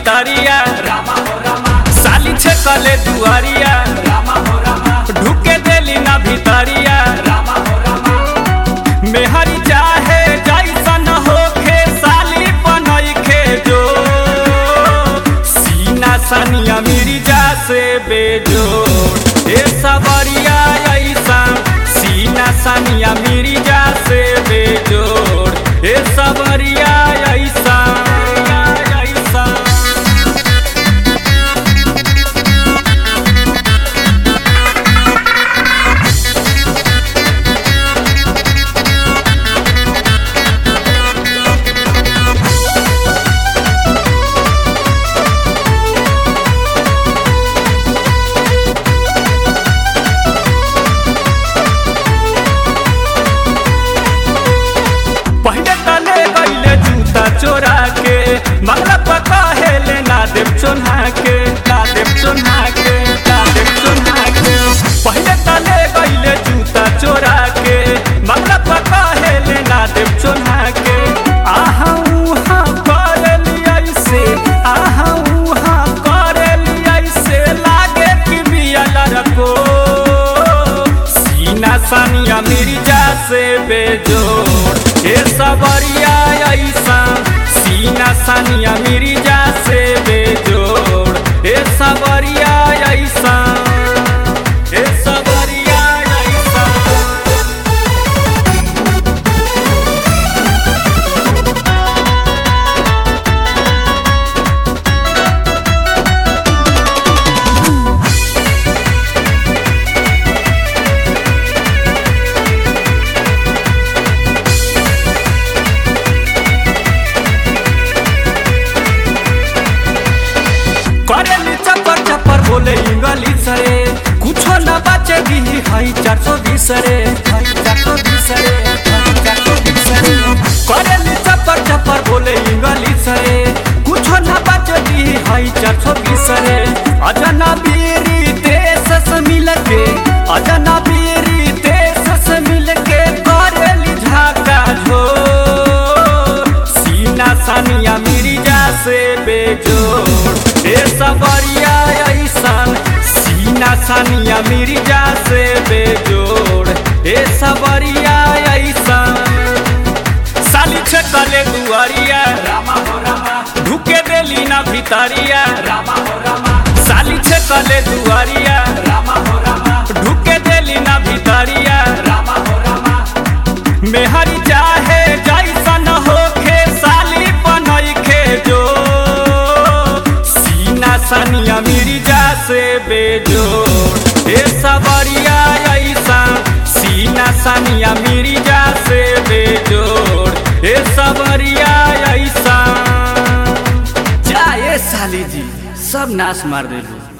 भितरिया रामा हो रामा साली छकले दुआरिया रामा हो रामा ढुके देली ना भितरिया रामा हो रामा मेहरी चाहे जैसन होखे साली बनैखे जो सीना सनिया मिर्जा से बेजोड़ ए सबरिया ऐसा सीना सनिया मिर्जा से बेजोड़ ए सबरिया ऐसा ऐसा पहले तले गईले जूता चोरा के मंगला पका हेले ना देव चोन्हा के ना देव चोन्हा के ना देव चोन्हा के पहले तले गईले जूता चोरा के मंगला पका हेले ना देव चोन्हा के आहा उहा करेली ऐसे आहा उहा करेली ऐसे लागे कि बिया लड़को सीना सानिया मिर्जा से बेजोड़ ए सबरिया ऐसा सीना सानिया मिर्जा से बेजोड़ ए सबरिया ऐसा ए सबरिया ऐसा करेली चपर चपर बोले इंग्लिश रे कुछो न बचे दी हई चार सौ बीस रे हई चार सौ बीस रे हई चार सौ बीस रे करेली चपर चपर बोले इंग्लिश रे कुछो न बचे दी हई चार सौ बीस रे अजना बीरी देश से मिल के अजना बीरी देश से मिल के करेली झाका झो सीना सानिया मिर्जा से बेजोड़ ए सबरिया ऐसन सीना सानिया मिर्जा से बेजोड़ ए सबरिया ऐसन साली छकले दुआरिया रामा हो रामा ढुके देली ना भितरिया रामा हो रामा साली छकले दुआरिया रामा हो रामा ढुके देली ना भितरिया रामा हो रामा मेहरी चाहे जैसन होखे साली बनैखे जो सीना सनिया मिर्जा से बेजोड़ ए सबरिया ऐसा सीना सनिया मिर्जा से बेजोड़ ए सबरिया ऐसा जाए साली जी सब नाश मार देलू